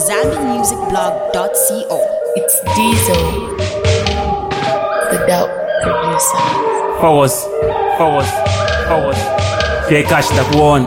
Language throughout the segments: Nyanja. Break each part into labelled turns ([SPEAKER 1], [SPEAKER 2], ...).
[SPEAKER 1] ZambianMusicBlog.co.
[SPEAKER 2] It's Diesel, the dope producer.
[SPEAKER 3] Focus, focus, focus. Bekashi ndakuona.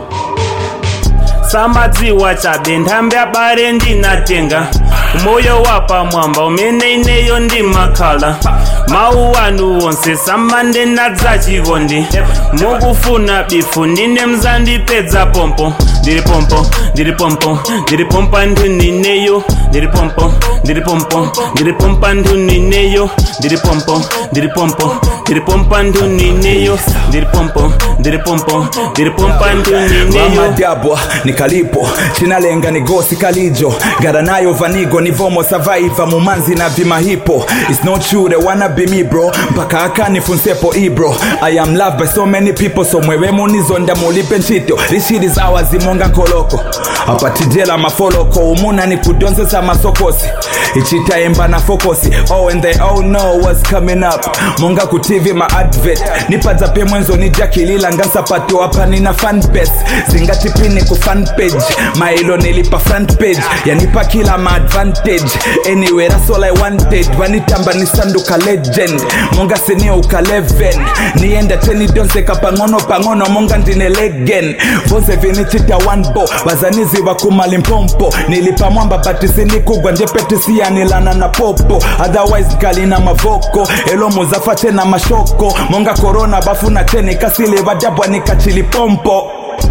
[SPEAKER 3] samadziwa chabe ntambi abare ndinatenga umoyo wapamwamba umene ineyo ndi makhala mawu anu wonse samande nadzachivondi mukufuna bifu ndine mzandipedza pompo ndiri pompo ndiri pompo ndiri pompa ndunineyo ndiri pompo ndiri pompo ndiri pompa ndunineyo ndiri pompo ndiri pompo ndiri pompa ndunineyo ndiri pompo ndiri pompo ndiri pompa ndunineyo
[SPEAKER 4] vamadabwa nikalipo chinalenga ni gosi kalijo garanayo vanigo nivomo savaiva mumanzi na vimahipo It's not true they wanna be me bro mpaka akanifunsepo ibro I am loved by so many people so mwewe munizonda mulipe nchito This shit is ours imonga nkoloko apatijela mafoloko umuna ni kudonzesa masokosi ichitaemba na fokosi oh and they all know what's coming up monga ku tv ma advert nipadza pe mwenzo ni jakilila ngasapato apa nina fan base zingatipini ku fan page mailo nilipa front page yanipa kila ma advantage anyway that's all i wanted vanitamba nisanduka legend monga siniuka 11 nienda teni donseka pang'ono pang'ono monga ndine legen vonse vinichita one bo vazaniziva kumalimpompo nilipa mwamba batisindigugwa njepetisiyanilana na popo otherwise nkalina mavoko elomuzafa tena mashoko monga korona bafuna teni kasile vadabwa nikachilipompo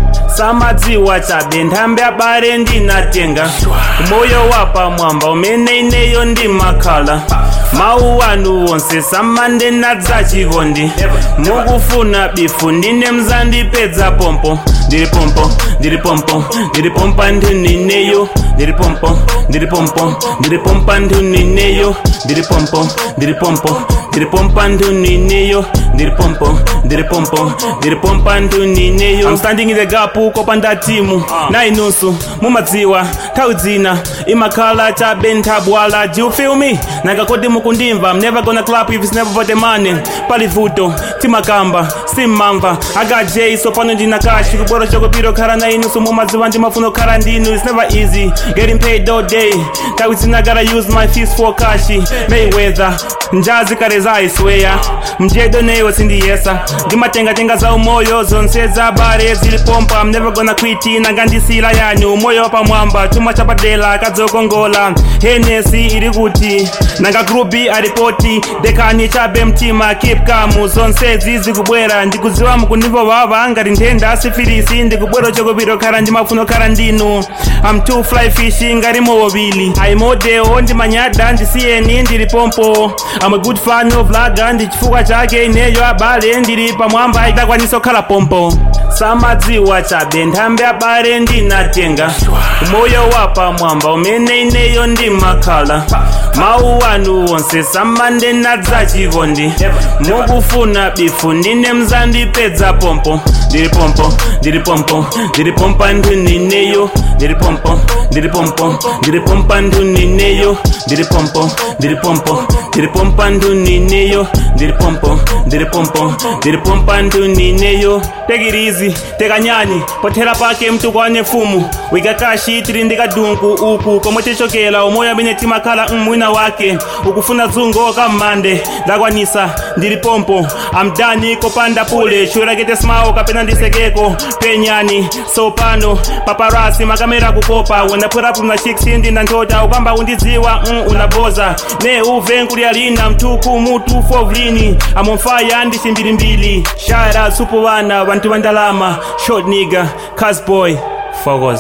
[SPEAKER 3] samadziwa chabe ntambi abare ndinatenga umoyo wapamwamba umene ineyo ndi makhala mawu anu wonse samande nadzachivondi mukufuna bifu ndine mzandipedza pompo ndiri pompo ndiri pompo ndiri pompa ndunineyo ndiri pompo ndiri pompo ndiri pompa ndunineyo ndiri pompo ndiri pompo ndiri pompa ndunineyo ndiri pompo ndiri pompo ndiri pompa ndunineyo I'm standing in the gap kopa ndatimu na inusu mumadziwa nthawi dzina imakhala chabe nthabwala do you feel me nakakoti mukundimva I'm never gonna clap if it's never for the money pali vuto timakamba simmamva I got J so pano ndina kashi kuboro chokopiro khala na inusu mumadziwa ndimafuna kukhala ndinu it's never easy getting paid all day nthawi dzina gotta use my fees for kashi Mayweather njazi kale zaisweya mjedo neyo sindiyesa ndimatengatenga za umoyo zonse za bare zilipompa I'm never gonna quit nangandisila yani umoyo wapamwamba chuma chapadela kadzokongola henesi iri kuti nanga grubi aripoti dekani chabe mtima keep kamu zonse zizikubwera ndikudziwa mukunivo vava ngati nthenda asifilisi ndikubwera chokopiro khala ndimafuno khala ndinu I'm too fly fish ngati mowobili aimodeo ndimanyada ndisiyeni ndili pompo I'm a good fan of laga ndi chifukwa chake ineyo abale ndili pamwamba idakwanisa kukhala pompo samadziwa chabe nthambi abale ndinatenga umoyo wapamwamba umene ineyo ndi makhala mawu anu wonse samande nadzachivondi mukufuna bifu ndine mzandipedza pompo ndiri pompo ndiri pompo ndiri pompa ndunineyo ndiri pompo ndiri pompo ndiri pompa ndunineyo ndiri pompo ndiri pompo ndiri pompa ndunineyo ndiri pompo ndiri pompo ndiri pompa ndunineyo take it easy tekanyani pothera pake mtukwane fumu wikakashi tiri ndikadunku uku komwe tichokera umoyo amene timakhala mwina wake ukufuna dzungo kammande ndakwanisa ndili pompo amdani kopanda pule chiwerakete smao kapena ndisekeko penyani sopano paparasi makamera kukopa when I put up my chicks ndi ndantota ukamba undidziwa mm, unaboza ne uve nkuliyalina mtuku mutu fovlini I'm on fire ndi chimbilimbili shara supu vana vantu va ndalama short nigga casboy focus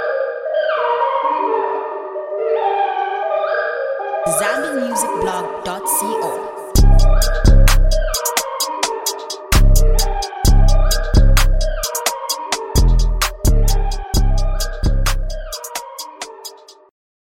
[SPEAKER 1] ZambianMusicBlog.co.